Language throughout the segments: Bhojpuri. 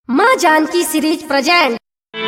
माँ जानकी सीरीज प्रेजेंट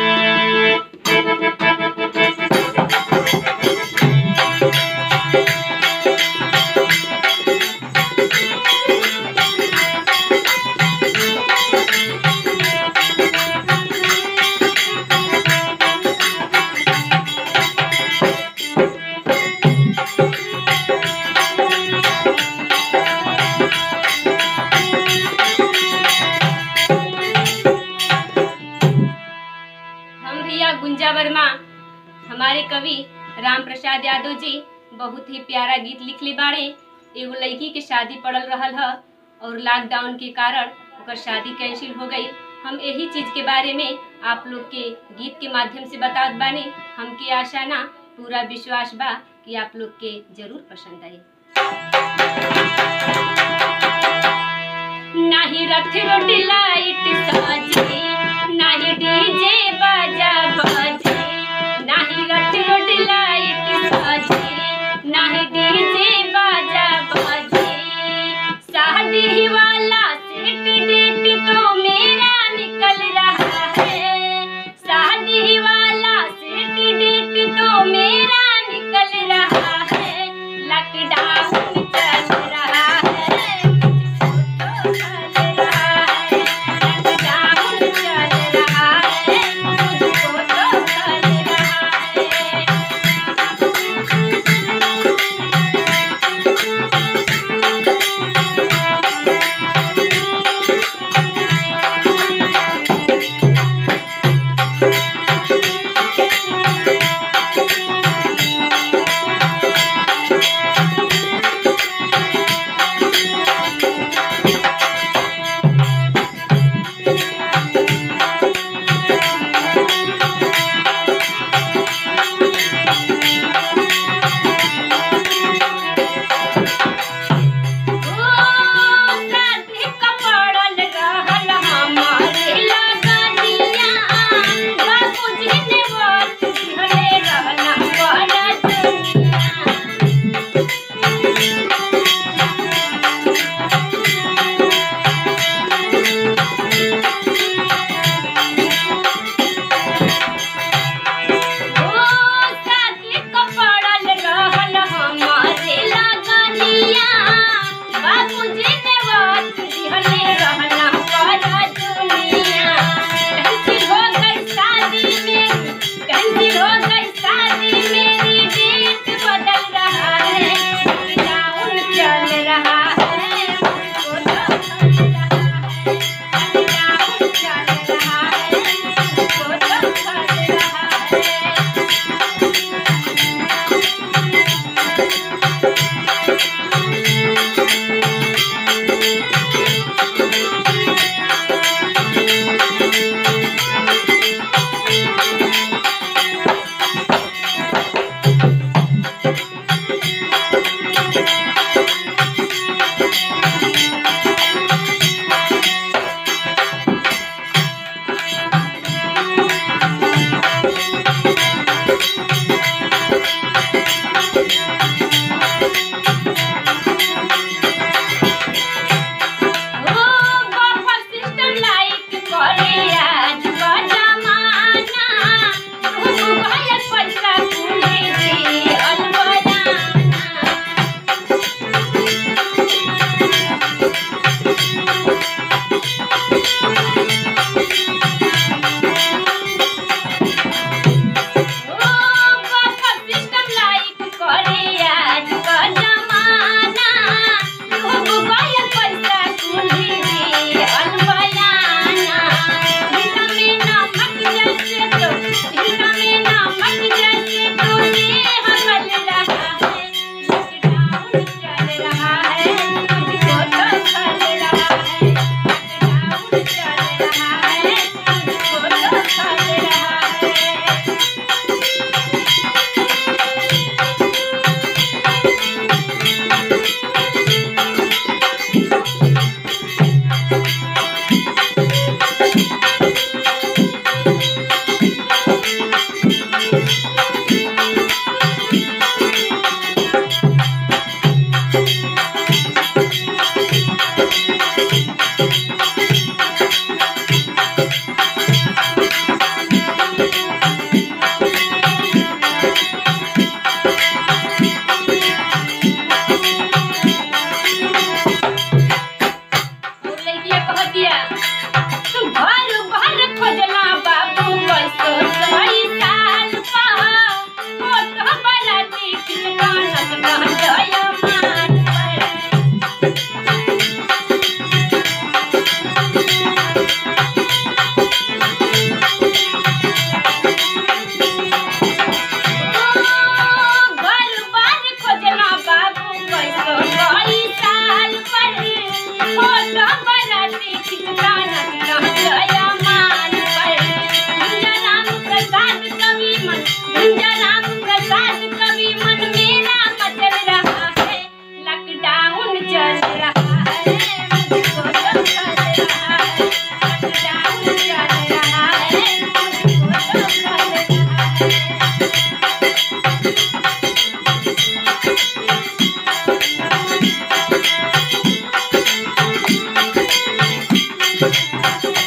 हम भैया गुंजा वर्मा हमारे कवि राम प्रसाद यादव जी बहुत ही प्यारा गीत लिखले बाड़े एगो लड़की के शादी पड़ल रहल ह और लॉकडाउन के कारण ओकर शादी कैंसिल हो गई हम यही चीज के बारे में आप लोग के गीत के माध्यम से बतावत बानी हमके आशा ना पूरा विश्वास बा कि आप लोग के जरूर पसंद आई नाही रथ रोटी लाइट साजी नाही डीजे बाजा बाजे नाही रथ रोटी लाइट साजी नाही डीजे बाजा बाजे शादी वाला सेट डेट तो मेरा निकल रहा है शादी वाला सेट डेट तो मेरा निकल रहा है लॉकडाउन चल रहा है मुझको तो चल रहा है लॉकडाउन चल रहा है मुझको तो चल रहा है बाबूजी ने बात दिहले रहना बड़ा दुनिया कैंसिल हो गई शादी मेरी कैंसिल हो गई शादी मेरी डेट बदल रहा है लॉकडाउन चल रहा है मुझको तो चल रहा है लॉकडाउन चल रहा है मुझको तो चल रहा है ओ बाबा सिस्टम लाइक करे आज का जमाना तू भाई पैसा कुली दे अलबयाना ओ बाबा सिस्टम लाइक करे आज का जमाना तू भाई पैसा कुली दे अलबयाना झीका में ना मत जैसे तो झीका में ना मत जैसे तो ये हगल रहा है लॉकडाउन चल रहा है मुझको तो चल रहा है लॉकडाउन चल रहा है मुझको तो चल रहा है रे